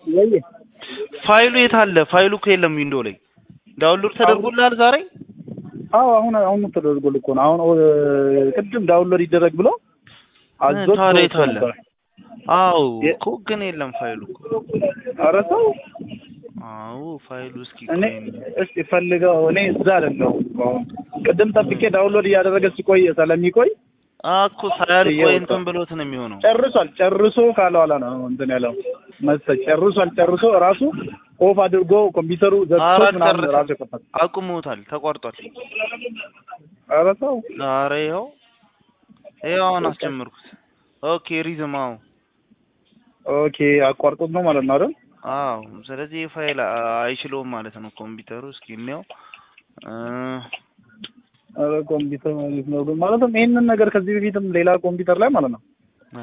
ወይ ፋይሉ የት አለ? ፋይሉ እኮ የለም ዊንዶ ላይ። ዳውንሎድ ተደርጎልሃል ዛሬ? አዎ አሁን አሁን ተደርጎል እኮ ነው። አሁን ኦ- ቅድም ዳውንሎድ ይደረግ ብሎ አዞት ታዲያ የት አለ? ነበር። አዎ የ- እኮ ግን የለም ፋይሉ እኮ። ኧረ ተው አዎ ፋይሉ እስኪ እኔ ቆይ እስኪ ፈልገው እኔ እዛ አይደለሁም አሁን ቅድም ጠብቄ ዳውንሎድ እያደረገ ሲቆይ ስለሚቆይ እኮ ሳያልቅ ወይ እየወጣ። እንትን ብሎት ነው የሚሆነው። ጨርሷል ጨርሶ ካለ ኋላ ነው እንትን ያለው መሰለኝ ጨርሷል ጨርሶ ራሱ ኦፍ አድርጎ ኮምፒውተሩ ዘግቶ ኧረ ምናምን ጨርሰ- ራሱ የከፈተ አቁሞታል፣ ተቋርጧል። ኧረ ተው ኧረ ይኸው ይኸው አሁን አስጀመርኩት። ኦኬ ሪዝም አዎ ኦኬ አቋርጦት ነው ማለት ነው አይደል አዎ ስለዚህ ፋይል አይችለውም ማለት ነው ኮምፒውተሩ። እስኪ እንየው እ ኧረ ኮምፒውተር ማለት ነው ግን ማለትም ይሄንን ነገር ከዚህ በፊትም ሌላ ኮምፒውተር ላይ ማለት ነው አ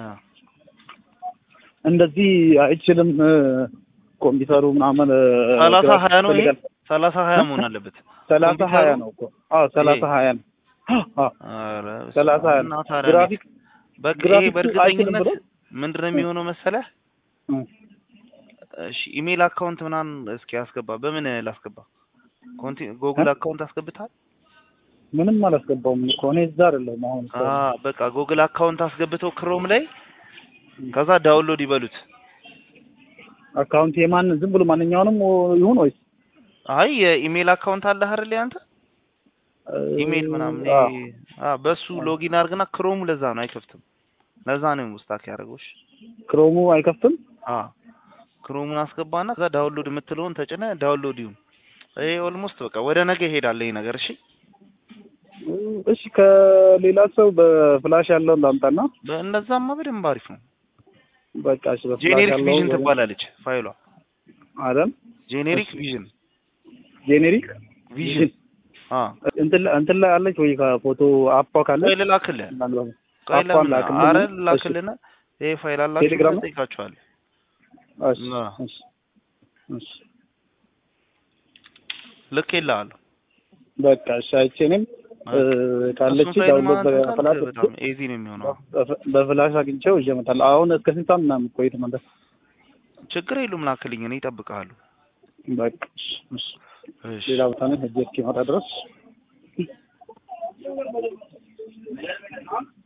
እንደዚህ አይችልም እ፣ ኮምፒውተሩ ምናምን እ፣ ሰላሳ ግራፊክስ ሀያ ነው ይሄ ይፈልጋል። ሰላሳ ሀያ መሆን አለበት። ሰላሳ ኮምፒውተሩ? ሀያ ነው እኮ አዎ ሰላሳ ይሄ? ሀያ ነው አዎ ኧረ በስመ ሰላሳ ሀያ አብ። ነው እና ታዲያ ግራፊክ በቃ ይሄ ግራፊክሱ በእርግጠኝነት አይችልም ምንድን ነው የሚሆነው መሰለህ? እ፣ እሺ ኢሜል አካውንት ምናምን እስኪ አስገባ። በምን ላስገባ? ኮንቲ ጎግል አካውንት አስገብታል? ምንም አላስገባውም እኮ እኔ እዛ አይደለሁም አሁን እኮ። አ በቃ ጎግል አካውንት አስገብተው ክሮም ላይ ከዛ ዳውንሎድ ይበሉት። አካውንት የማን ዝም ብሎ ማንኛውንም ይሁን ወይስ አይ የኢሜል አካውንት አለህ አይደል ያንተ? እ፣ ኢሜል ምናምን አዎ። ይሄ አ በሱ ሎጊን አድርግና ክሮሙ ለዛ ነው አይከፍትም። ለዛ ነው ውስጣክ ያደረገው። እሺ ክሮሙ አይከፍትም አ ክሮሙን አስገባና ከዛ ዳውንሎድ የምትለውን ተጭነ ዳውንሎድ ይሁን። ይሄ ኦልሞስት በቃ ወደ ነገ ይሄዳል ይሄ ነገር። እሺ እሺ ከሌላ ሰው በፍላሽ ያለውን ላምጣና በእነዛማ በደንብ አሪፍ ነው። በቃ እሺ በፍላሽ ጄኔሪክ ያለው ቪዥን ትባላለች ፋይሏ። አይደል ጄኔሪክ እሺ። ቪዥን ጄኔሪክ ቪዥን አ እንትን ላይ- እንትን ላይ አለች ወይ ከፎቶ አፓ ካለ ቆይ ልላክልህ። ምናልባት ቆይ አፓን ለምን ላክልኝ። አረ እሺ። ልላክልህና ይሄ ፋይል አላችሁ ቴሌግራም ነው? ጠይቃችኋለሁ። እሺ አ እሺ እሺ ልኬልሃለሁ። በቃ እሺ አይቼ እኔም እ፣ ካለች እሱን ፋይል ዳውንሎድ ማለት በፍላሽ በጣም ኤዚ ነው የሚሆነው። በፍ- በፍላሽ አግኝቼው ይዤ እመጣለሁ። አሁን እስከ ስንት ሰዓት ምናምን ቆይት ማለት ችግር የለውም ላክልኝ፣ እኔ እጠብቅሃለሁ። በቃ እሺ እሺ እሺ ሌላ ቦታ ነው ሄጄ እስኪመጣ ድረስ